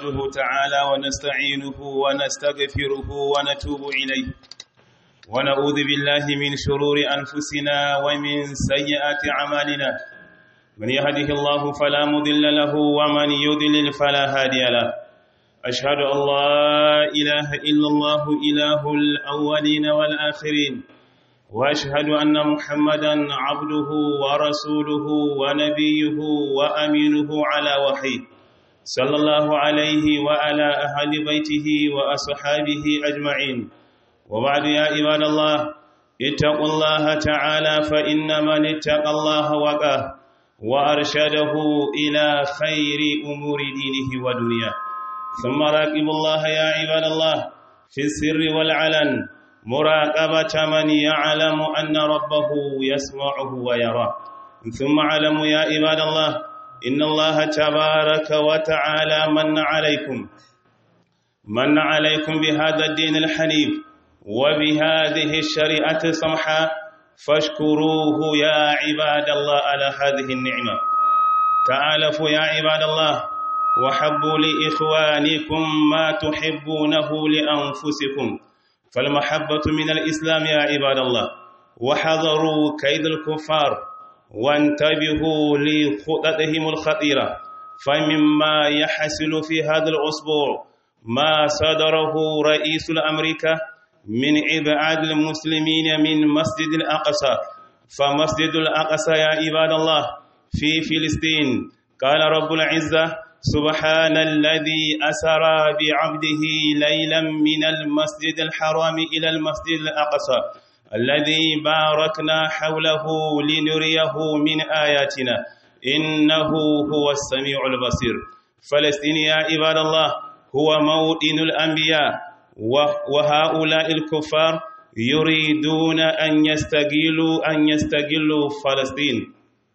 نحمده تعالى ونستعينه ونستغفره ونتوب إليه ونعوذ بالله من شرور أنفسنا ومن سيئات أعمالنا من يهده الله فلا مضل له ومن يضلل فلا هادي له أشهد أن لا إله إلا الله إله الأولين والآخرين وأشهد أن محمدا عبده ورسوله ونبيه وأمينه على وحيه صلى الله عليه وعلى أهل بيته وأصحابه أجمعين وبعد يا عباد الله اتقوا الله تعالى فإن من اتقى الله وقاه وأرشده إلى خير أمور دينه ودنياه ثم راقبوا الله يا عباد الله في السر والعلن مراقبة من يعلم أن ربه يسمعه ويراه ثم علموا يا عباد الله إن الله تبارك وتعالى من عليكم من عليكم بهذا الدين الحنيف وبهذه الشريعة السمحة فاشكروه يا عباد الله على هذه النعمة تعالفوا يا عباد الله وحبوا لإخوانكم ما تحبونه لأنفسكم فالمحبة من الإسلام يا عباد الله وحذروا كيد الكفار وانتبهوا لخططهم الخطيرة فمما يحصل في هذا الأسبوع ما صدره رئيس الأمريكا من إبعاد المسلمين من مسجد الأقصى فمسجد الأقصى يا عباد الله في فلسطين قال رب العزة سبحان الذي أسرى بعبده ليلا من المسجد الحرام إلى المسجد الأقصى الذي باركنا حوله لنريه من آياتنا إنه هو السميع البصير فلسطين يا عباد الله هو موطن الأنبياء وهؤلاء الكفار يريدون أن يستقلوا أن يستقلوا فلسطين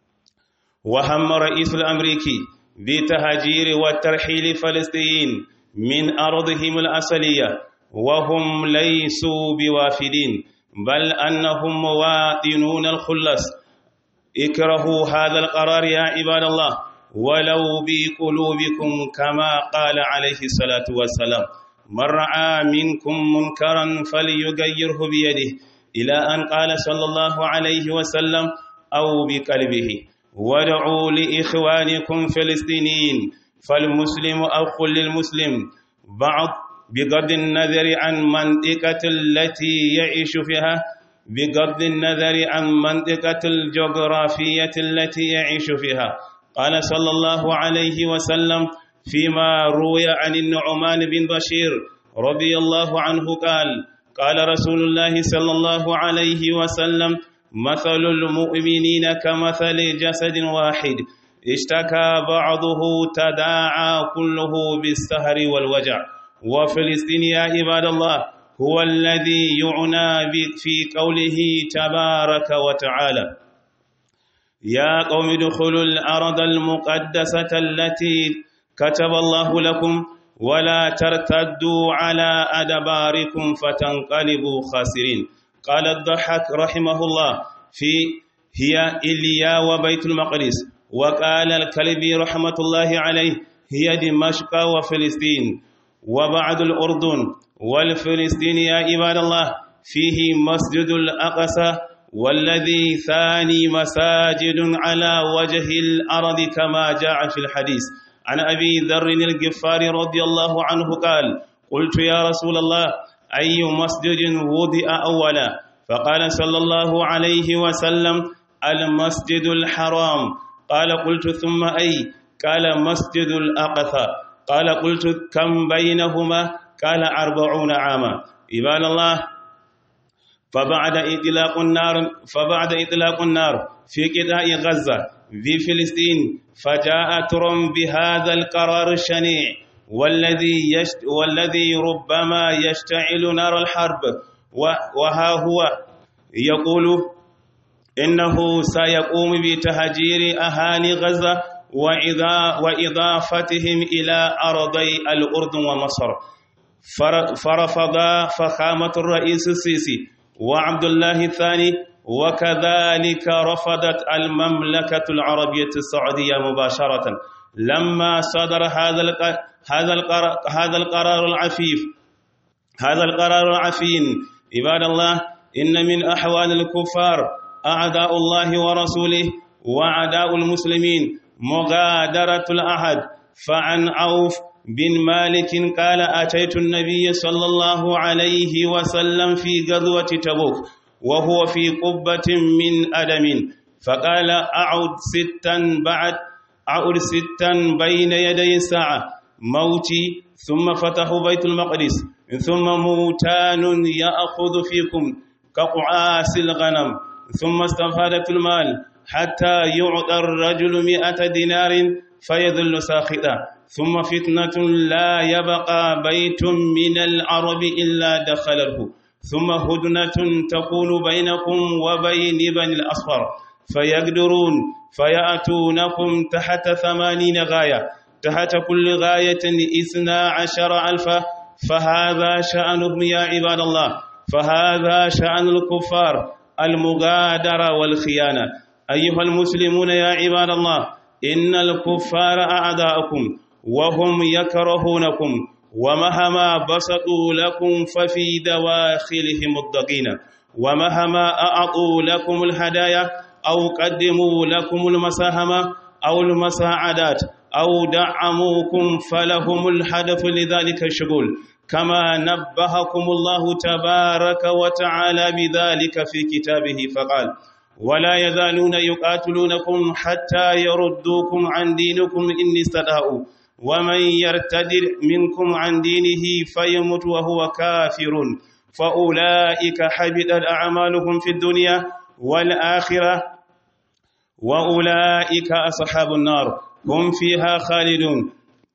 وهم رئيس الأمريكي بتهجير وترحيل فلسطين من أرضهم الأصلية وهم ليسوا بوافدين بل أنهم مواطنون الخلص اكرهوا هذا القرار يا عباد الله ولو بقلوبكم كما قال عليه الصلاة والسلام من رأى منكم منكرا فليغيره بيده إلى أن قال صلى الله عليه وسلم أو بقلبه ودعوا لإخوانكم فلسطينيين فالمسلم أخ للمسلم بعض بغض النظر عن منطقة التي يعيش فيها بغض النظر عن منطقة الجغرافية التي يعيش فيها قال صلى الله عليه وسلم فيما روي عن النعمان بن بشير رضي الله عنه قال قال رسول الله صلى الله عليه وسلم مثل المؤمنين كمثل جسد واحد اشتكى بعضه تداعى كله بالسهر والوجع وفلسطين يا عباد الله هو الذي يعنى في قوله تبارك وتعالى يا قوم ادخلوا الأرض المقدسة التي كتب الله لكم ولا ترتدوا على أدباركم فتنقلبوا خاسرين قال الضحك رحمه الله في هي إليا وبيت المقدس وقال الكلبي رحمة الله عليه هي دمشق وفلسطين وبعد الأردن والفلسطين يا عباد الله فيه مسجد الأقصى والذي ثاني مساجد على وجه الأرض كما جاء في الحديث عن أبي ذر الغفاري رضي الله عنه قال قلت يا رسول الله أي مسجد وضع أولا فقال صلى الله عليه وسلم المسجد الحرام قال قلت ثم أي قال مسجد الأقصى قال قلت كم بينهما قال أربعون عاما عباد الله فبعد إطلاق النار فبعد إطلاق النار في قطاع غزة في فلسطين فجاء ترم بهذا القرار الشنيع والذي يشت والذي ربما يشتعل نار الحرب وها هو يقول إنه سيقوم بتهجير أهالي غزة وإضافتهم إلى أرضي الأردن ومصر فرفض فخامة الرئيس السيسي وعبد الله الثاني وكذلك رفضت المملكة العربية السعودية مباشرة لما صدر هذا هذا القرار, هذا القرار العفيف هذا القرار العفين عباد الله إن من أحوال الكفار أعداء الله ورسوله وأعداء المسلمين مغادرة الأحد فعن عوف بن مالك قال أتيت النبي صلى الله عليه وسلم في غزوة تبوك وهو في قبة من أدم فقال أعد ستا بعد أعد ستا بين يدي الساعة موتي ثم فتحوا بيت المقدس ثم موتان يأخذ فيكم كقعاس الغنم ثم استفادت المال حتى يعطى الرجل مئة دينار فيذل ساخطا ثم فتنة لا يبقى بيت من العرب إلا دخله ثم هدنة تكون بينكم وبين بني الأصفر فيقدرون فيأتونكم تحت ثمانين غاية تحت كل غاية إثنى عشر ألفا فهذا شأنهم يا عباد الله فهذا شأن الكفار المغادرة والخيانة أيها المسلمون يا عباد الله إن الكفار أعداءكم وهم يكرهونكم ومهما بسطوا لكم ففي دواخلهم الضغينة ومهما أعطوا لكم الهدايا أو قدموا لكم المساهمة أو المساعدات أو دعموكم فلهم الهدف لذلك الشغل كما نبهكم الله تبارك وتعالى بذلك في كتابه فقال ولا يزالون يقاتلونكم حتى يردوكم عن دينكم إن استطاعوا ومن يرتد منكم عن دينه فيمت وهو كافر فأولئك حبطت أعمالهم في الدنيا والآخرة وأولئك أصحاب النار هم فيها خالدون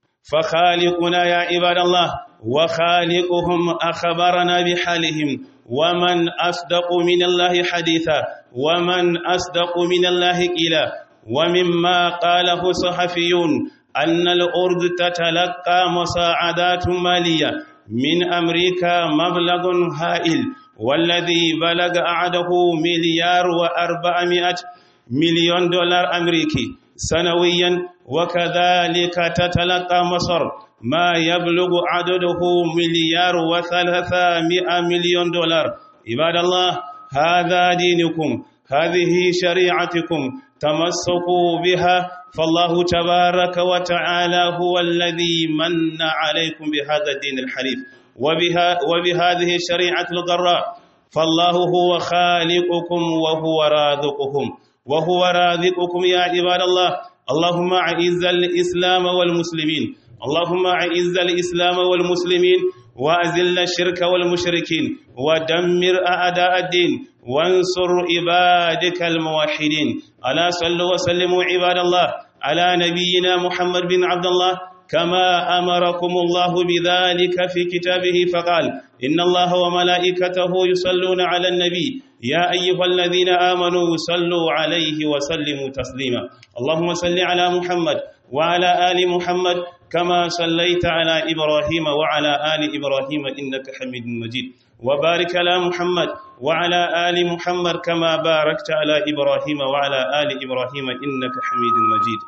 فخالقنا يا عباد الله وخالقهم أخبرنا بحالهم ومن أصدق من الله حديثا ومن أصدق من الله قيلا ومما قاله صحفيون أن الأرض تتلقى مساعدات مالية من أمريكا مبلغ هائل والذي بلغ أعده مليار وأربعمائة مليون دولار أمريكي سنويا وكذلك تتلقى مصر ما يبلغ عدده مليار وثلاثمائة مليون دولار عباد الله هذا دينكم هذه شريعتكم تمسكوا بها فالله تبارك وتعالى هو الذي من عليكم بهذا الدين الحنيف وبها وبهذه الشريعة الغراء فالله هو خالقكم وهو رازقكم وهو رازقكم يا عباد الله اللهم أعز الإسلام والمسلمين اللهم أعز الإسلام والمسلمين وأذل الشرك والمشركين ودمر أعداء الدين وانصر عبادك الموحدين ألا صلوا وسلموا عباد الله على نبينا محمد بن عبد الله كما أمركم الله بذلك في كتابه فقال إن الله وملائكته يصلون على النبي يا أيها الذين آمنوا صلوا عليه وسلموا تسليما اللهم صل على محمد وعلى آل محمد كما صليت على إبراهيم وعلى آل إبراهيم إنك حميد مجيد وبارك على محمد وعلى آل محمد كما باركت على إبراهيم وعلى آل إبراهيم إنك حميد مجيد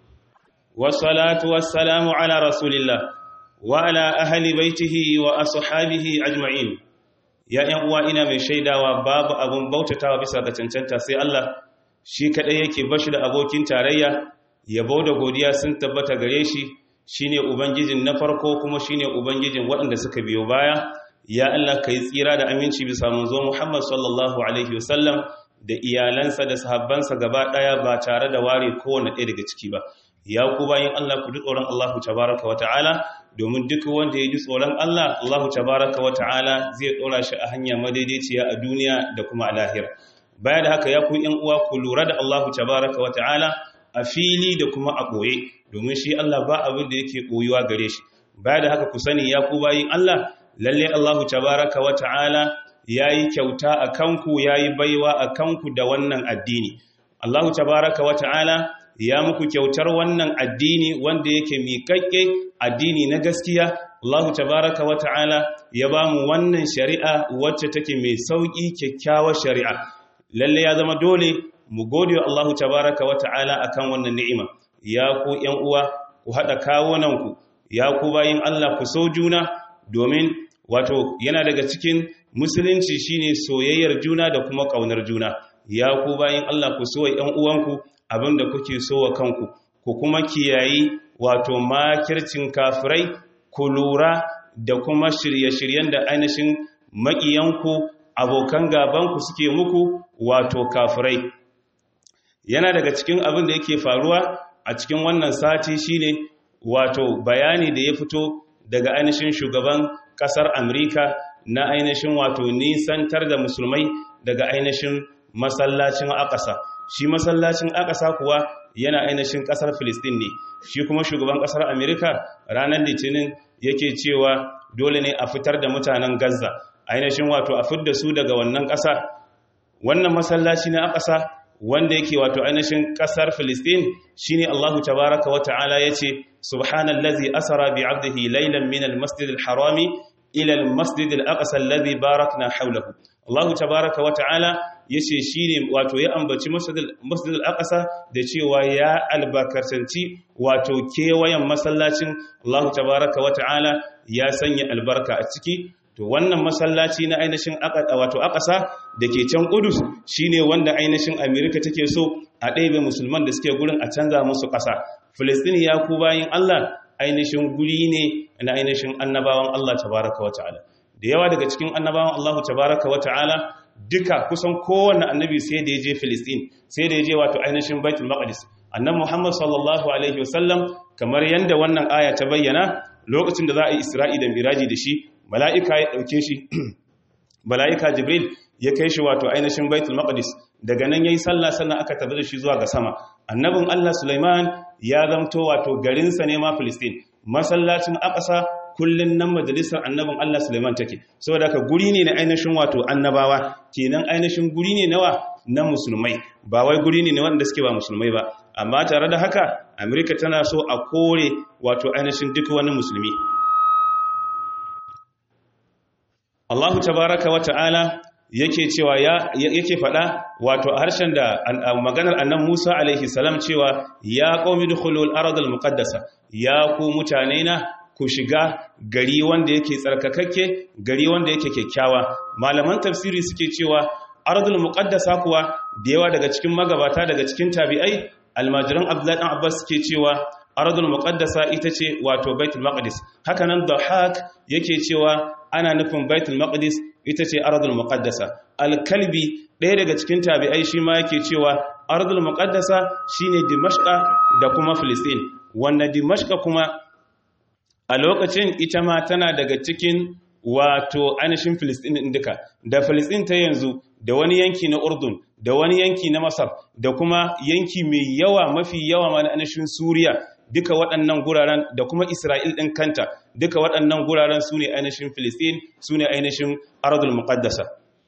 والصلاة والسلام على رسول الله وعلى أهل بيته وأصحابه أجمعين يا ‘yan ina mai shaidawa babu abin bautatawa bisa ga cancanta sai Allah shi kaɗai yake bashi da abokin tarayya yabo da godiya sun tabbata gare shi shine ubangijin na farko kuma shine ubangijin waɗanda suka biyo baya ya Allah kai tsira da aminci bisa manzo Muhammad sallallahu alaihi wasallam da iyalansa da sahabbansa gaba ɗaya ba tare da ware kowane ɗaya daga ciki ba ya ku bayan Allah ku ji tsoron Allah tabaraka wata'ala domin duk wanda ya ji tsoron Allah Allah tabaraka wata'ala zai ɗora shi a hanya madaidaiciya a duniya da kuma a lahira baya da haka ya ku ƴan uwa ku lura da Allah tabaraka wata'ala a fili da kuma a ɓoye domin shi Allah ba abin da yake ɓoyuwa gare shi baya da haka ku sani ya ku bayin Allah lalle Allah tabaraka wata'ala yayi kyauta a kanku yayi baiwa a kanku da wannan addini Allah tabaraka wata'ala ya muku kyautar wannan addini wanda yake miƙaƙƙe addini na gaskiya Allah tabaraka wa ta'ala ya ba mu wannan shari'a wacce take mai sauƙi kyakkyawar shari'a lalle ya zama dole mu gode wa Allah tabaraka wa ta'ala akan wannan ni'ima ya ku ƴan uwa ku haɗa kawunanku ya ku bayin Allah ku so juna domin wato yana daga cikin musulunci shine soyayyar juna da kuma kaunar juna ya ku bayin Allah ku so ƴan uwanku abinda kuke so wa kanku ku kuma kiyayi wato makircin kafirai ku lura da kuma shirye-shiryen da ainihin maƙiyanku abokan gabanku suke muku wato kafirai yana daga cikin abin da yake faruwa a cikin wannan sati shine wato bayani da ya fito daga ainihin shugaban kasar Amerika na ainihin wato nisantar da musulmai daga ainihin masallacin akasa shi masallacin akasa kuwa yana ainihin kasar Filistin ne shi kuma shugaban kasar Amerika ranar litinin yake cewa dole ne a fitar da mutanen Gaza ainihin wato a fidda su daga wannan kasa wannan masallaci na akasa wanda yake wato ainihin kasar Filistin shine Allahu tabaaraka wa ta'ala yace subhanallazi asra bi 'abdihi laylan min al-masjid al-harami ila al-masjid al-aqsa alladhi barakna hawlahu Allahu tabaaraka wa ta'ala yace shine wato ya ambaci masjid al-aqsa da cewa ya albarkatanci wato kewayen masallacin Allahu tabaaraka wa ta'ala ya sanya albarka a ciki to wannan masallaci na ainihin wato akasa da ke can kudus shine wanda ainihin amerika take so a ɗaibe musulman da suke gurin a canza musu ƙasa filistini ya ku bayin allah ainihin guri ne na ainihin annabawan allah tabaraka wa ta'ala da yawa daga cikin annabawan allahu tabaraka wa ta'ala duka kusan kowanne annabi sai da ya je filistin sai da ya je wato ainihin baitul maqdis annabi muhammad sallallahu alaihi wasallam kamar yanda wannan aya ta bayyana lokacin da za a yi isra'i da miraji da shi mala'ika ya ɗauke shi mala'ika jibril ya kai shi wato ainihin baitul maqdis daga nan yayi sallah sannan aka tabbata shi zuwa ga sama annabin Allah Sulaiman ya zamto wato garinsa ne ma Filistin masallacin aqsa kullun nan majalisar annabin Allah Sulaiman take saboda ka guri ne na ainihin wato annabawa kenan ainihin guri ne nawa na musulmai ba wai guri ne wanda suke ba musulmai ba amma tare da haka Amerika tana so a kore wato ainihin duk wani musulmi Allahu tabaraka wa ta'ala yake cewa yake faɗa wato a harshen da maganar annan Musa alaihi salam cewa ya qaumi dukhulul ardal muqaddasa ya ku mutane na ku shiga gari wanda yake tsarkakakke gari wanda yake kyakkyawa malaman tafsiri suke cewa ardul muqaddasa kuwa da yawa daga cikin magabata daga cikin tabi'ai almajiran abdullahi dan abbas suke cewa ardul muqaddasa ita ce wato baitul maqdis haka nan dhahak yake cewa ana nufin baitul maqdis ita ce ardul muqaddasa al-kalbi ɗaya daga cikin tabi'ai shi ma yake cewa ardul muqaddasa shine dimashqa da kuma filistin wanda dimashqa kuma a lokacin ita ma tana daga cikin wato ainihin filistin ɗin duka da filistin ta yanzu da wani yanki na urdun da wani yanki na masar da kuma yanki mai yawa mafi yawa ma na ainihin suriya duka waɗannan guraren da kuma isra'il ɗin kanta duka waɗannan guraren su ne ainihin filistin su ne ainihin ardul muqaddasa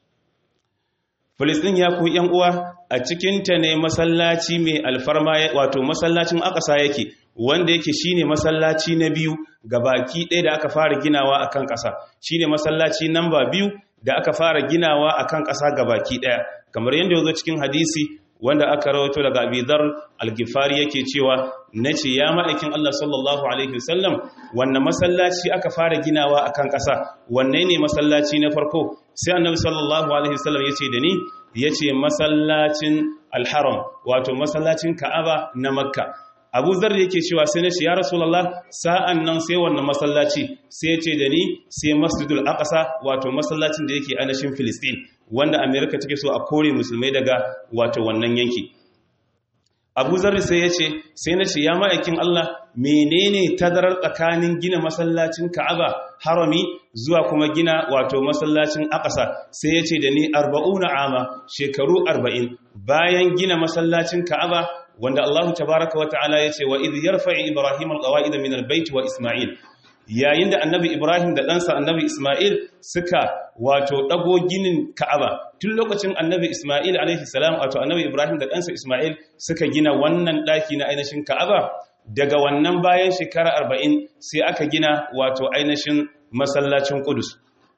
filistin ya ku yan uwa a cikinta ne masallaci mai alfarma wato masallacin akasa yake wanda yake shine masallaci na biyu ga baki ɗaya da aka fara ginawa a kan ƙasa shine masallaci namba biyu da aka fara ginawa a kan ƙasa ga baki ɗaya kamar yadda ya zo cikin hadisi wanda aka rawato daga abidar algifari yake cewa na ce ya ma'aikin Allah sallallahu Alaihi wasallam wanne masallaci aka fara ginawa a kan ƙasa wanne ne masallaci na farko sai annabi sallallahu Alaihi wasallam ya ce da ni ya ce masallacin alharam wato masallacin ka'aba na makka abu zar yake cewa sai na ce ya rasulallah sa'an nan sai wannan masallaci sai ce da ni sai masjidul aqsa wato masallacin da yake anashin filistin wanda amerika take so a kore musulmai daga wato wannan yanki abu zarri sai ya ce sai na ce ya ma'aikin allah menene tadarar tsakanin gina masallacin ka'aba harami zuwa kuma gina wato masallacin aqsa sai ya ce da ni arba'una ama shekaru arba'in bayan gina masallacin ka'aba wanda allahu tabaraka wa ta'ala ya ce wa idh yarfa'i ibrahim alqawa'id min albayt wa isma'il yayin da annabi ibrahim da ɗansa annabi isma'il suka wato ɗago ginin ka'aba tun lokacin annabi isma'il alaihi salam wato annabi ibrahim da ɗansa isma'il suka gina wannan ɗaki na ainihin ka'aba daga wannan bayan shekara arba'in sai aka gina wato ainihin masallacin kudus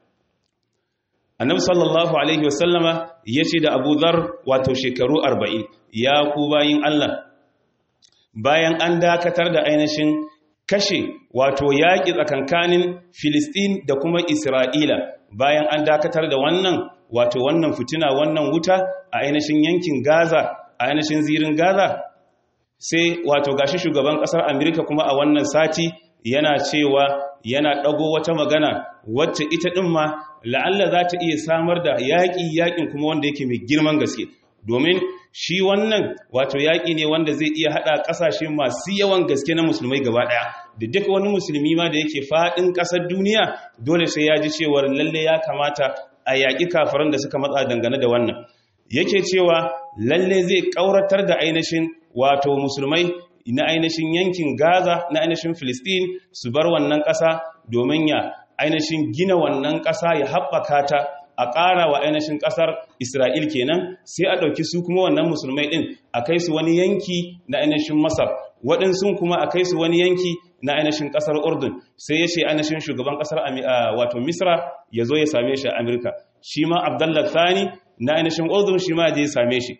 annabi sallallahu alaihi wasallama ya ce da abu zar wato shekaru arba'in ya ku bayin allah bayan an dakatar da ainihin kashe wato yaƙi tsakankanin Filistin da kuma Isra'ila bayan an dakatar da wannan wato wannan fitina wannan wuta a ainihin yankin Gaza a ainihin zirin Gaza sai wato gashi shugaban ƙasar Amerika kuma a wannan sati yana cewa yana ɗago wata magana wacce ita ɗin ma la'alla za ta iya samar da yaƙi yaƙin kuma wanda yake mai girman gaske domin shi wannan wato yaƙi ne wanda zai iya haɗa ƙasashe masu yawan gaske na musulmai gaba ɗaya da duk wani musulmi ma da yake faɗin ƙasar duniya dole sai ya ji cewar lalle ya kamata a yaƙi kafaran da suka matsa dangane da wannan yake cewa lalle zai ƙauratar da ainihin wato musulmai na ainihin yankin gaza na ainihin filistin su bar wannan ƙasa domin ya ainihin gina wannan ƙasa ya haɓaka ta a ƙara wa ainihin ƙasar Isra'il kenan sai a ɗauki su kuma wannan musulmai ɗin a kai su wani yanki na ainihin Masar waɗansu kuma a kai su wani yanki na ainihin ƙasar Urdun sai ya ce ainihin shugaban ƙasar wato Misra ya zo ya same shi a Amurka shi ma Abdullah Thani na ainihin Urdun shi ma je ya same shi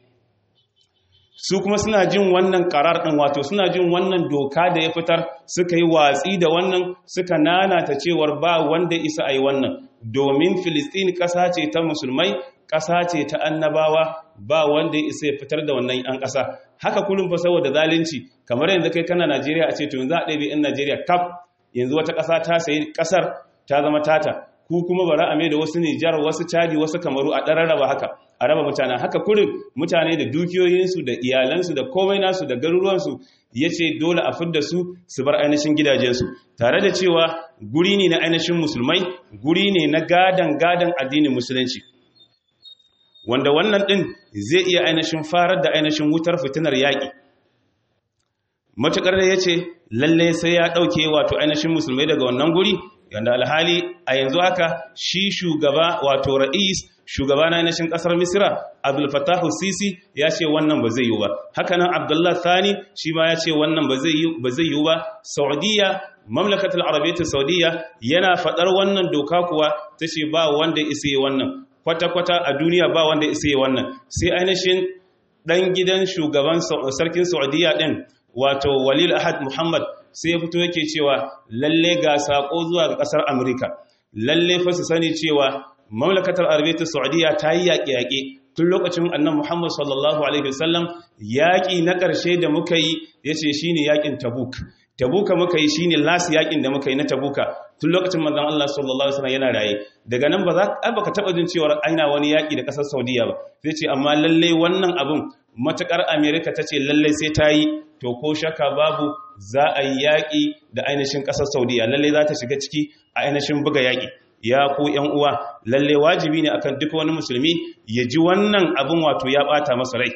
su kuma suna jin wannan karar ɗin wato suna jin wannan doka da ya fitar suka yi watsi da wannan suka nanata cewar ba wanda isa a yi wannan domin filistin ƙasa ce ta musulmai ƙasa ce ta annabawa ba wanda ya isa ya fitar da wannan yan ƙasa haka kullum fa saboda zalunci kamar yanzu kai kana najeriya a ce to yanzu a ɗabi in najeriya kaf yanzu wata ƙasa ta sayi ƙasar ta zama tata ku kuma bara a mai da wasu nijar wasu cadi wasu kamaru a ɗan raba haka a raba mutane haka kurin mutane da dukiyoyinsu da iyalansu da komai nasu da garuruwansu ya ce dole a fidda su su bar ainihin gidajensu tare da cewa guri ne na ainihin musulmai guri ne na gadan gadan addinin musulunci wanda wannan ɗin zai iya ainihin farar da ainihin wutar fitinar yaƙi matuƙar da ya ce lalle sai ya ɗauke wato ainihin musulmai daga wannan guri yanda alhali a yanzu haka shi shugaba wato ra'is shugaba na nashin kasar misira abdul fattahu sisi ya ce wannan ba zai yi ba hakanan abdullah thani shi ma ya ce wannan ba zai yi ba saudiya mamlakatul arabiyyar saudiya yana fadar wannan doka kuwa ta ce ba wanda isa yi wannan kwata-kwata a duniya ba wanda isa yi wannan sai ainihin dan gidan shugaban sarkin saudiya din wato walil ahad muhammad sai ya fito yake cewa lalle ga sako zuwa ga kasar Amurka lalle fa su sani cewa mamlakatar arabiyyar saudiya ta yi yaƙe-yaƙe tun lokacin annan muhammad sallallahu alaihi wasallam yaƙi na ƙarshe da muka yi ya ce shi ne yaƙin tabuk tabuka muka yi shi ne lasi yaƙin da muka yi na tabuka tun lokacin manzan allah sallallahu alaihi wasallam yana raye daga nan ba za ka taɓa jin cewar aina wani yaƙi da ƙasar saudiya ba zai ce amma lalle wannan abin matuƙar amerika ta ce lalle sai ta yi to ko shaka babu za a yi yaƙi da ainihin ƙasar saudiya lalle za ta shiga ciki a ainihin buga yaƙi ya ku ‘yan uwa lalle wajibi ne akan duk wani musulmi ya ji wannan abin wato ya ɓata masa rai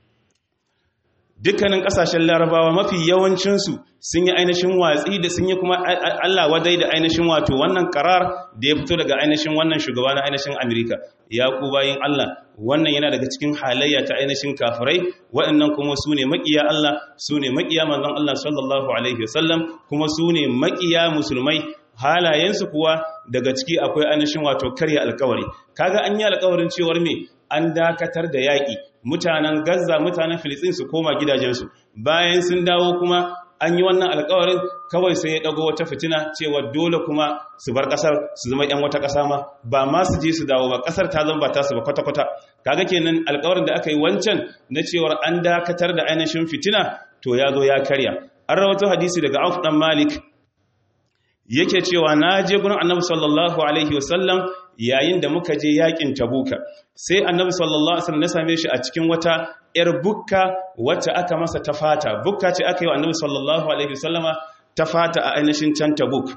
dukkanin ƙasashen larabawa mafi yawancinsu sun yi ainihin watsi da sun yi kuma Allah wadai da ainihin wato wannan karar da ya fito daga ainihin wannan shugaba na ainihin Amerika ya ku bayin Allah wannan yana daga cikin halayya ta ainihin kafirai waɗannan kuma su ne maƙiya Allah su ne maƙiya manzon Allah sallallahu alaihi wasallam kuma su ne maƙiya musulmai halayensu kuwa daga ciki akwai ainihin wato karya alkawari kaga an yi alkawarin cewar me an dakatar da yaƙi mutanen Gaza mutanen Filistin su koma gidajensu bayan sun dawo kuma an yi wannan alkawarin kawai sai ya dago wata fitina cewa dole kuma su bar kasar su zama yan wata kasa ma ba ma su je su dawo ba kasar ta zama ba ta su ba kwata-kwata kaga kenan alkawarin da aka yi wancan na cewar an dakatar da ainihin fitina to ya zo ya karya an rawato hadisi daga Auf dan Malik yake cewa na je gurin Annabi sallallahu alaihi wasallam yayin da muka je yakin Tabuka sai Annabi sallallahu alaihi wasallam ya same shi a cikin wata ‘yar bukka wacce aka masa ta fata, bukka ce aka yi wa annabi sallallahu Alaihi wasallama ta fata a ainihin can ta buk.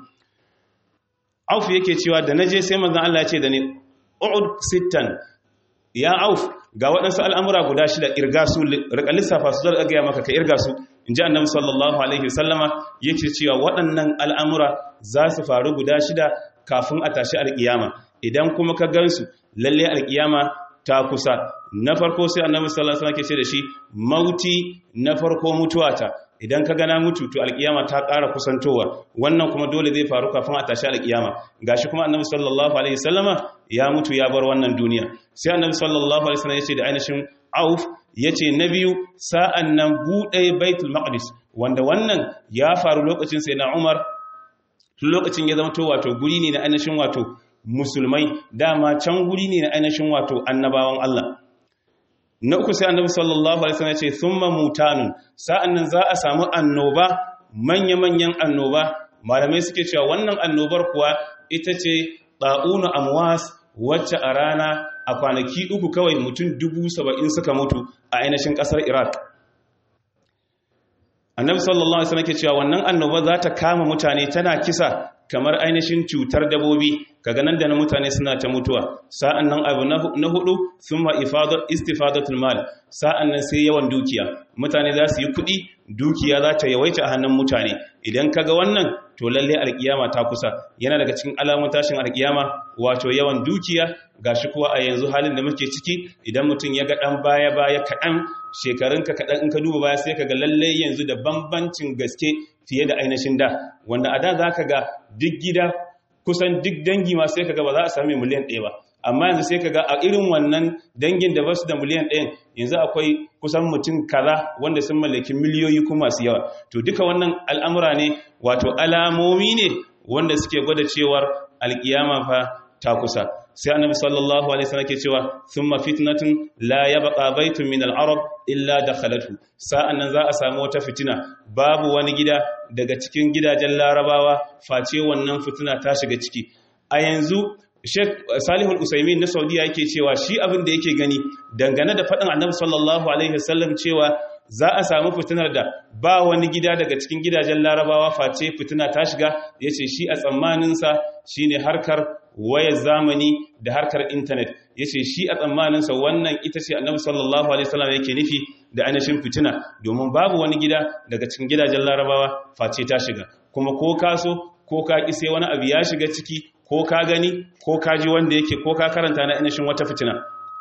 Auf yake cewa da na je sai mazan Allah ce da ni, U'ud sittan, ya Auf ga waɗansu al'amura guda shida irga su, rika lissafa su zar gaya maka ka irga su, in ji annabi sallallahu Alaihi wasallama yake cewa waɗannan al'amura za su faru guda shida kafin a tashi alƙiyama. Idan kuma ka gansu, lalle alƙiyama ta kusa na farko sai annabi sallallahu alaihi wasallam ke ce da shi mauti na farko mutuwata idan ka gana mutu to alkiyama ta ƙara kusantowa wannan kuma dole zai faru kafin a tashi alkiyama gashi kuma annabi sallallahu alaihi wasallama ya mutu ya bar wannan duniya sai annabi sallallahu alaihi wasallam ya ce da ainihin auf ya ce na biyu sa'an nan buɗe baitul maqdis wanda wannan ya faru lokacin sai na umar tun lokacin ya zama to wato guri ne na ainihin wato musulmai dama can guri ne na ainihin wato annabawan Allah na uku sai annabi sallallahu alaihi wasallam ya ce thumma mutanun sa'annan za a samu annoba manya-manyan annoba malamai suke cewa wannan annobar kuwa ita ce ɗa'unu amwas wacce a rana a kwanaki uku kawai mutum dubu saba'in suka mutu a ainihin ƙasar iraq annabi sallallahu alaihi wasallam ke cewa wannan annoba za ta kama mutane tana kisa kamar ainihin cutar dabobi kaga nan da na mutane suna ta mutuwa sa'an nan abu na hudu thumma istifadatul mal sa'an nan sai yawan dukiya mutane za su yi kuɗi dukiya za ta yawaita a hannun mutane idan kaga wannan to lalle alkiyama ta kusa yana daga cikin alamun tashin alkiyama wato yawan dukiya gashi kuwa a yanzu halin da muke ciki idan mutum ya ga dan baya baya kaɗan shekarunka kaɗan in ka duba baya sai ka ga lalle yanzu da bambancin gaske fiye da ainihin da wanda a da za ka ga duk gida kusan duk dangi ma sai ka ga ba za a sami miliyan ɗaya ba amma yanzu sai ka ga a irin wannan dangin da ba su da miliyan ɗayan yanzu akwai kusan mutum kaza wanda sun mallaki miliyoyi kuma masu yawa to duka wannan al'amura ne wato alamomi ne wanda suke gwada cewar alkiyama fa ta kusa sai annabi sallallahu alaihi wasallam ke cewa thumma fitnatun la yabqa baytun min al-arab illa dakhalatu sa'annan za a samu wata fitina babu wani gida daga cikin gidajen larabawa face wannan fitina ta shiga ciki a yanzu Sheikh Salihul Usaimin na Saudiya yake cewa shi abin da yake gani dangane da faɗin Annabi sallallahu alaihi wasallam cewa za a samu fitinar da ba wani gida daga cikin gidajen Larabawa face fitina ta shiga yace shi a tsammaninsa shine harkar wayar zamani da harkar intanet yace shi a tsammaninsa wannan ita ce Annabi sallallahu alaihi wasallam yake nufi da ainihin fitina domin babu wani gida daga cikin gidajen Larabawa face ta shiga kuma ko kaso ko ka ki sai wani abu ya shiga ciki ko ka gani ko ka ji wanda yake ko ka karanta na inashin wata fitina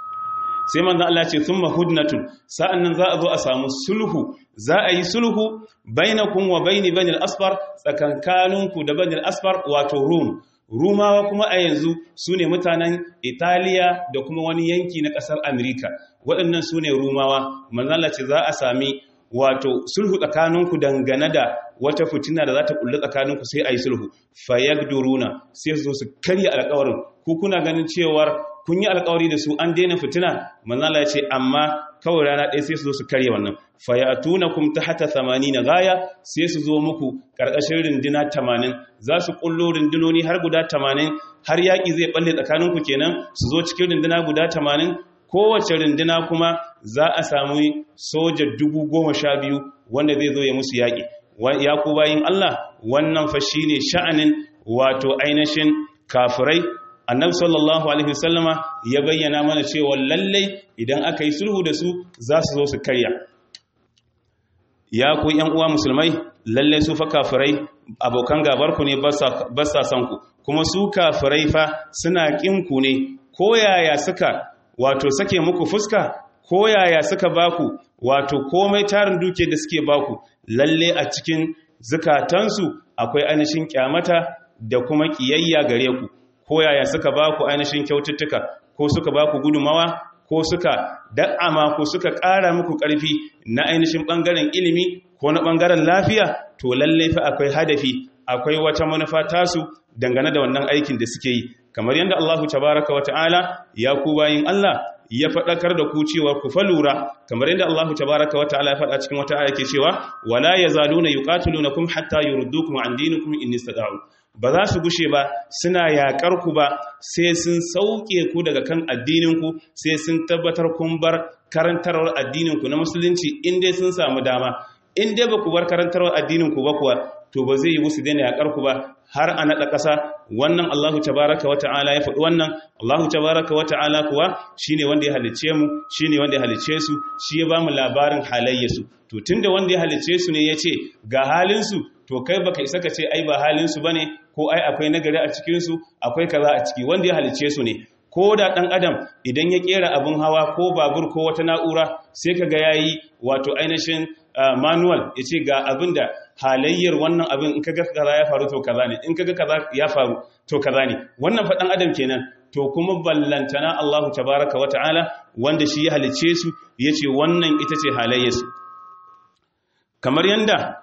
sai manzan Allah ce thumma hudnatun sa'annan za a zo a samu sulhu za a yi sulhu bainakum wa baini banil asfar tsakankaninku da banil asfar wato rum rumawa kuma a yanzu su ne mutanen italiya da kuma wani yanki na ƙasar amerika waɗannan su ne rumawa manzan Allah ce za a sami wato sulhu tsakaninku dangane da wata fitina da za ta kulli tsakaninku sai a yi sulhu fayagduruna sai su zo su karya alkawarin ku kuna ganin cewar kun yi alkawari da su an daina fitina manzala ya ce amma kawai rana ɗaya sai su zo su karya wannan fayatunakum tahta 80 gaya sai su zo muku karkashin rinduna 80 za su kullo rindunoni har guda 80 har yaki zai balle tsakaninku kenan su zo cikin rinduna guda 80 kowace rinduna kuma za a samu soja dubu goma sha biyu wanda zai zo ya musu yaƙi ya ku bayin Allah wannan fa ne sha'anin wato ainihin kafirai annabi sallallahu alaihi wasallama ya bayyana mana cewa lallai idan aka yi sulhu da su za su zo su karya ya ku yan uwa musulmai lallai su fa kafirai abokan gabarku ne ba sa son ku kuma su kafirai fa suna kin ku ne ko yaya suka wato sake muku fuska ko yaya suka baku wato komai tarin duke da suke baku lalle a cikin zukatansu akwai ainihin kyamata da kuma kiyayya gare ku ko yaya suka baku ainihin kyaututtuka ko suka baku gudumawa ko suka da'ama ko suka ƙara muku ƙarfi na ainihin ɓangaren ilimi ko na ɓangaren lafiya to lalle fa akwai hadafi akwai wata manufa tasu dangane da wannan aikin da suke yi kamar yadda Allahu tabaraka wata'ala ya ku bayin Allah ya faɗakar da ku cewa ku falura kamar yadda Allahu tabaraka wata'ala ya faɗa cikin wata aya ke cewa wala yazaluna yuqatilunakum hatta yurdukum an dinikum in istata'u ba za su gushe ba suna yakar ku ba sai sun sauke ku daga kan addinin ku sai sun tabbatar kun bar karantarwar addinin ku na musulunci in dai sun samu dama in dai ba ku bar karantarwar addinin ku ba kuwa to ba zai yi musu daina yakar ku ba har a naɗa ƙasa wannan Allahu tabaraka wa ta'ala ya faɗi wannan Allahu tabaraka wa ta'ala kuwa shine wanda ya halice mu shine wanda ya halice su shi ya bamu labarin halayyarsu to tunda wanda ya halice su ne yace ga halin su to kai baka isa ka ce ai ba halin su bane ko ai akwai nagari a cikin su akwai kaza a ciki wanda ya halice su ne ko da ɗan adam idan ya ƙera abin hawa ko babur ko wata na'ura sai ka ga ya yi wato ainihin manual ya ce ga abin da halayyar wannan abin in kaga kaza ya faru to kaza ne in kaga kaza ya faru to kaza ne wannan faɗan adam kenan to kuma ballantana Allahu tabaraka wa ta'ala wanda shi ya halice su yace wannan ita ce halayyarsu kamar yanda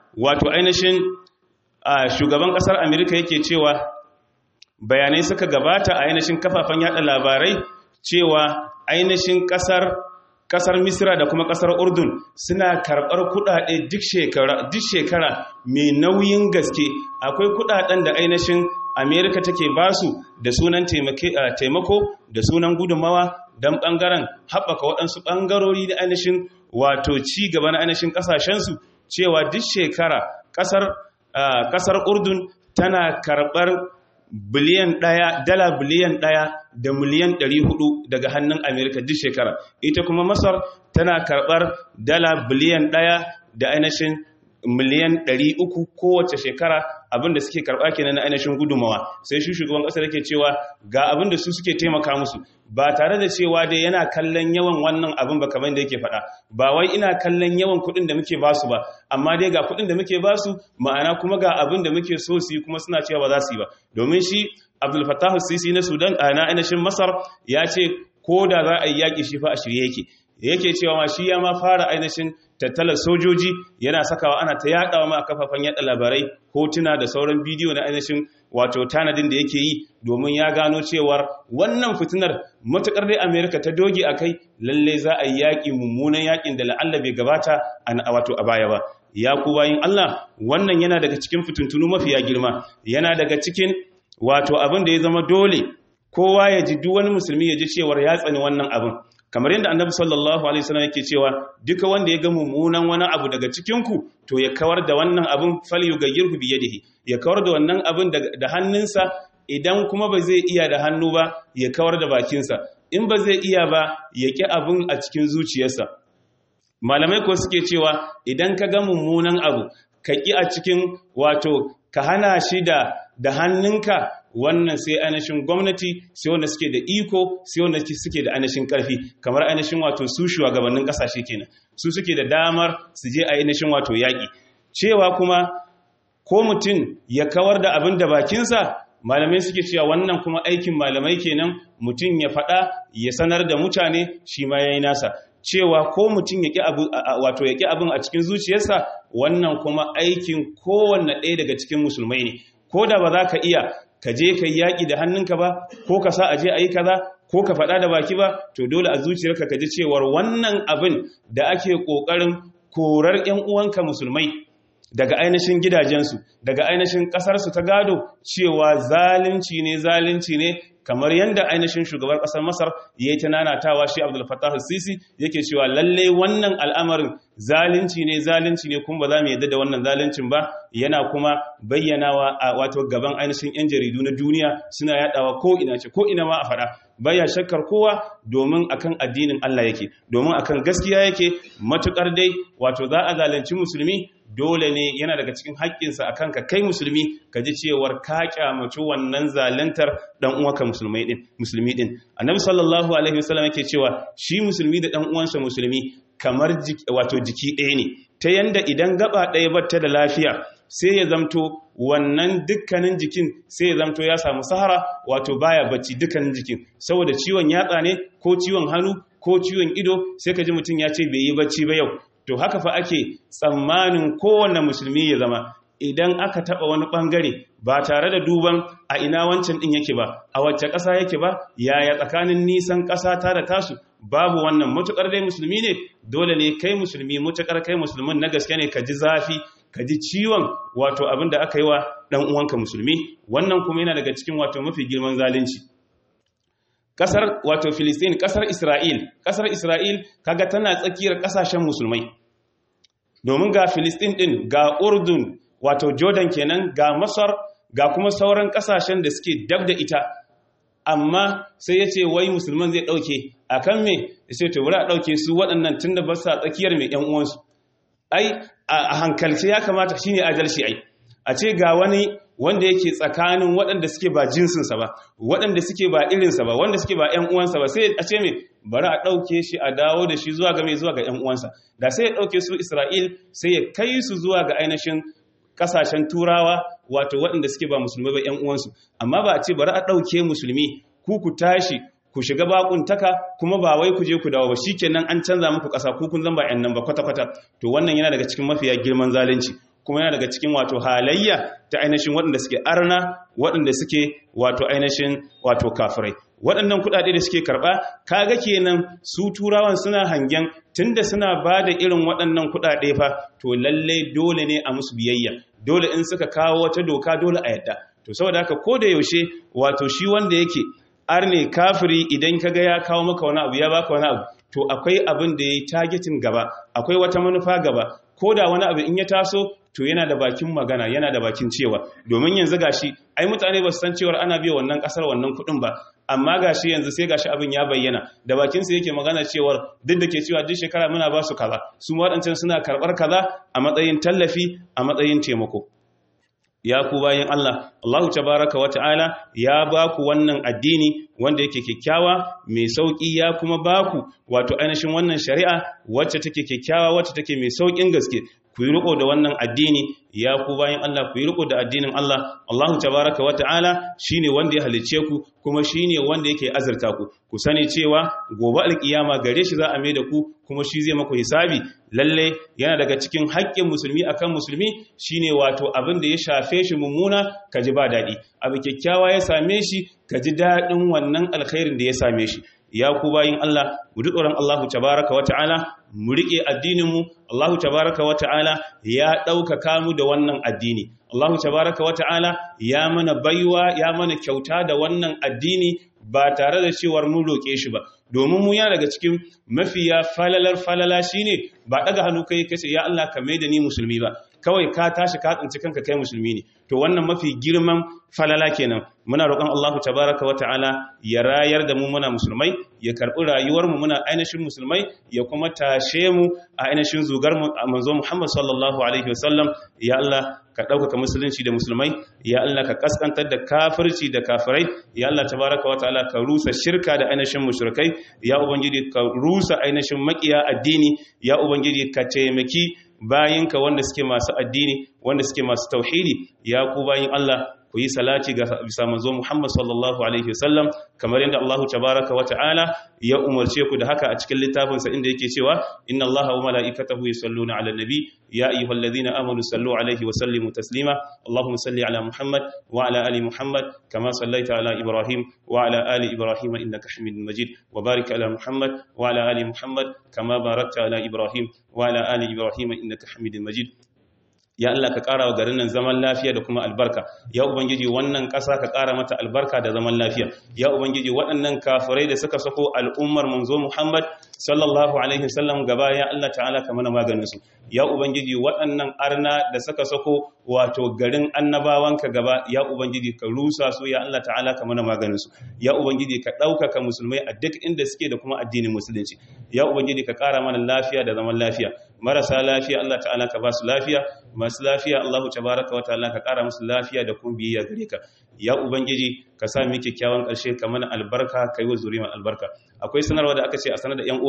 wato ainihin shugaban kasar amerika yake cewa bayanai suka gabata a ainihin kafafen yada labarai cewa ainihin kasar kasar misira da kuma kasar urdun suna karɓar kuɗaɗe duk shekara mai nauyin gaske akwai kuɗaɗen da ainihin amerika take basu da sunan taimako da sunan gudunmawa don ɓangaren haɓaka waɗansu ɓangarori da ainihin wato ci gaba na ainihin ƙasashensu cewa duk shekara ƙasar urdun tana karɓar biliyan ɗaya dala biliyan ɗaya da miliyan ɗari hudu daga hannun amerika duk shekara ita kuma masar tana karɓar dala biliyan ɗaya da ainihin miliyan ɗari uku kowace shekara abinda suke karɓa kenan na ainihin gudumawa sai shi shugaban ƙasar yake cewa ga abinda su suke taimaka musu ba tare da cewa dai yana kallon yawan wannan abin ba kamar da yake faɗa ba wai ina kallon yawan kuɗin da muke basu ba amma dai ga kuɗin da muke basu ma'ana kuma ga abin da muke so su yi kuma suna cewa ba za su yi ba domin shi abdul fattah sisi na sudan a na ainihin masar ya ce ko da za a yi yaƙi shi fa a shirye yake yake cewa ma shi ya ma fara ainihin tattalar sojoji yana sakawa ana ta yaɗawa ma a kafafen yaɗa labarai hotuna da sauran bidiyo na ainihin wato tanadin da yake yi domin ya gano cewar wannan fitinar matuƙar dai amerika ta doge a kai lalle za a yi yaƙi mummunan yaƙin da la'alla bai gabata a wato a baya ba ya ku bayin allah wannan yana daga cikin fitintunu mafiya girma yana daga cikin wato abin da ya zama dole kowa ya ji duk wani musulmi ya ji cewar ya tsani wannan abin kamar yadda annabi sallallahu alaihi wasallam yake cewa duka wanda ya ga mummunan wani abu daga cikin ku to ya kawar da wannan abin falyughayyirhu bi yadihi ya kawar da wannan abin da hannunsa idan kuma ba zai iya da hannu ba ya kawar da bakinsa in ba zai iya ba ya ki abin a cikin zuciyarsa malamai ko suke cewa idan ka ga mummunan abu ka ki a cikin wato ka hana shi da da hannunka wannan sai ainihin gwamnati sai wanda suke da iko sai wanda suke da ainihin karfi kamar ainihin wato su shugabannin kasashe kenan su suke da damar su je a ainihin wato yaƙi cewa kuma ko mutum ya kawar da abin da bakinsa malamai suke cewa wannan kuma aikin malamai kenan mutum ya faɗa ya sanar da mutane shi ma ya yi nasa cewa ko mutum ya ƙi wato ya ƙi abin a cikin zuciyarsa wannan kuma aikin kowanne ɗaya daga cikin musulmai ne ko da ba za ka iya ka je ka yi yaƙi da hannunka ba ko ka sa a je a yi kaza ko ka faɗa da baki ba to dole a zuciyarka ka ji cewar wannan abin da ake ƙoƙarin korar 'yan uwanka musulmai daga ainihin gidajensu daga ainihin ƙasarsu ta gado cewa zalunci ne zalunci ne kamar yadda ainihin shugabar ƙasar masar ya yi ta nanatawa shi abdul fattah sisi yake cewa lalle wannan al'amarin zalunci ne zalunci ne kuma ba za mu yadda da wannan zaluncin ba yana kuma bayyanawa a wato gaban ainihin 'yan jaridu na duniya suna yadawa ko ina ce ko ina ma a faɗa baya shakkar kowa domin akan addinin Allah yake domin akan gaskiya yake matukar dai wato za a zalunci musulmi dole ne yana daga cikin haƙƙinsa a kanka kai musulmi ka ji cewar ka kyamaci wannan zalantar dan uwanka musulmai din musulmi din annabi sallallahu alaihi wasallam yake cewa shi musulmi da dan uwansa musulmi kamar wato jiki ɗaya ne ta yanda idan gaba ɗaya batta da lafiya sai ya zamto wannan dukkanin jikin sai ya zamto ya samu sahara wato baya bacci dukkanin jikin saboda ciwon yatsa ne ko ciwon hannu ko ciwon ido sai ka ji mutum ya ce bai yi bacci ba yau to haka fa ake tsammanin kowanne musulmi ya zama idan aka taba wani bangare ba tare da duban a ina wancan din yake ba a wacce ƙasa yake ba yaya tsakanin nisan ƙasa ta da tasu babu wannan mutukar dai musulmi ne dole ne kai musulmi mutukar kai musulmin na gaske ne ka ji zafi ka ji ciwon wato abin da aka yi wa dan uwanka musulmi wannan kuma yana daga cikin wato mafi girman zalunci kasar wato Filistin kasar Isra'il kasar Isra'il kaga tana tsakiyar kasashen musulmai domin ga Filistin din ga Urdun wato Jordan kenan ga Masar ga kuma sauran kasashen da suke dab da ita amma sai ya ce wai musulman zai dauke akan me ya ce to bari a dauke su waɗannan tunda ba sa tsakiyar mai ƴan uwansu ai a hankalce ya kamata shine adalci ai a ce ga wani wanda yake tsakanin waɗanda suke ba jinsinsa ba waɗanda suke ba irinsa ba wanda suke ba ‘yan uwansa ba sai a ce mai bari a ɗauke shi a dawo da shi zuwa ga mai zuwa ga ‘yan uwansa da sai ya ɗauke su isra'il sai ya kai su zuwa ga ainihin ƙasashen turawa wato waɗanda suke ba musulmai ba ‘yan uwansu amma ba a ce bari a ɗauke musulmi ku ku tashi ku shiga bakuntaka kuma ba wai ku je ku dawo ba shikenan an canza muku ƙasa ku kun zan ba ‘yan nan ba kwata-kwata to wannan yana daga cikin mafiya girman zalunci kuma yana daga cikin wato halayya ta ainihin waɗanda suke arna waɗanda suke wato ainihin wato kafirai waɗannan kuɗaɗe da suke karɓa kaga kenan su turawan suna hangen tunda suna ba da irin waɗannan kuɗaɗe fa to lalle dole ne a musu biyayya dole in suka kawo wata doka dole a yadda to saboda haka ko da yaushe wato shi wanda yake arne kafiri idan kaga ya kawo maka wani abu ya baka wani abu to akwai abin da ya yi targetin gaba akwai wata manufa gaba ko da wani abu in ya taso to yana da bakin magana yana da bakin cewa domin yanzu gashi ai mutane ba su san cewar ana biya wannan kasar wannan kuɗin ba amma gashi yanzu sai gashi abin ya bayyana da bakin sa yake magana cewar duk da ke cewa duk shekara muna ba su kaza su waɗancan suna karɓar kaza a matsayin tallafi a matsayin taimako ya ku bayan Allah Allahu tabaraka wa ta'ala ya ba ku wannan addini wanda yake kyakkyawa mai sauki ya kuma ba ku wato ainihin wannan shari'a wacce take kyakkyawa wacce take mai saukin gaske ku yi riko da wannan addini ya ku bayan Allah ku yi riko da addinin Allah Allahu tabaraka wa ta'ala shine wanda ya halice ku kuma shine wanda yake azurta ku ku sani cewa gobe alkiyama gare shi za a mai da ku kuma shi zai maku hisabi lalle yana daga cikin haƙƙin musulmi akan musulmi shine wato abin da ya shafe shi mummuna ka ji ba daɗi abu kyakkyawa ya same shi ka ji daɗin wannan alkhairin da ya same shi ya ku bayin Allah mu ji tsoron Allahu tabaraka wa ta'ala mu riƙe addininmu Allahu tabaraka wa ta'ala ya ɗaukaka mu da wannan addini Allahu tabaraka wa ta'ala ya mana baiwa ya mana kyauta da wannan addini ba tare da cewar mun roƙe shi ba domin mu yana daga cikin mafiya falalar falala shine ba daga hannu kai kace ya Allah ka maida ni musulmi ba kawai ka tashi ka tsinci kanka kai musulmi ne to wannan mafi girman falala kenan muna roƙon Allah tabaraka wa ta'ala ya rayar da mu muna musulmai ya karɓi rayuwar mu muna ainihin musulmai ya kuma tashe mu a ainihin zugar mu manzo Muhammad sallallahu alaihi wasallam ya Allah ka ɗaukaka musulunci da musulmai ya Allah ka kaskantar da kafirci da kafirai ya Allah tabaraka wa ta'ala ka rusa shirka da ainihin mushrikai ya ubangiji ka rusa ainihin makiya addini ya ubangiji ka taimaki bayinka wanda suke masu addini wanda suke masu tauhidi ya ku bayin Allah ku yi salati ga bisa manzo Muhammad sallallahu alaihi wasallam kamar yadda Allah tabaraka wa ta'ala ya umarce ku da haka a cikin littafinsa inda yake cewa inna Allaha wa mala'ikatahu yusalluna 'alan nabi ya ayyuhalladhina amanu sallu 'alaihi wa sallimu taslima Allahumma salli 'ala Muhammad wa 'ala ali Muhammad kama sallaita 'ala Ibrahim wa 'ala ali Ibrahim innaka Hamidum Majid wa barik 'ala Muhammad wa 'ala ali Muhammad kama barakta 'ala Ibrahim wa 'ala ali Ibrahim innaka Hamidum Majid ya Allah ka ƙara wa garin nan zaman lafiya da kuma albarka ya ubangiji wannan ƙasa ka ƙara mata albarka da zaman lafiya ya ubangiji waɗannan kafirai da suka sako al'ummar manzo Muhammad sallallahu alaihi wasallam gaba ya Allah ta'ala ka mana maganin su ya ubangiji waɗannan arna da suka sako wato garin annabawanka gaba ya ubangiji ka rusa su ya Allah ta'ala ka mana maganin su ya ubangiji ka ɗaukaka musulmai a duk inda suke da kuma addinin musulunci ya ubangiji ka ƙara mana lafiya da zaman lafiya marasa lafiya Allah ta'ala ka ba su lafiya masu lafiya Allah tabaraka wa ta'ala ka ƙara musu lafiya da kuma biyayya gare ka ya ubangiji ka sa mu kyakkyawan ƙarshe ka mana albarka kai wa zuriyar albarka akwai sanarwa da aka ce a sanar da yan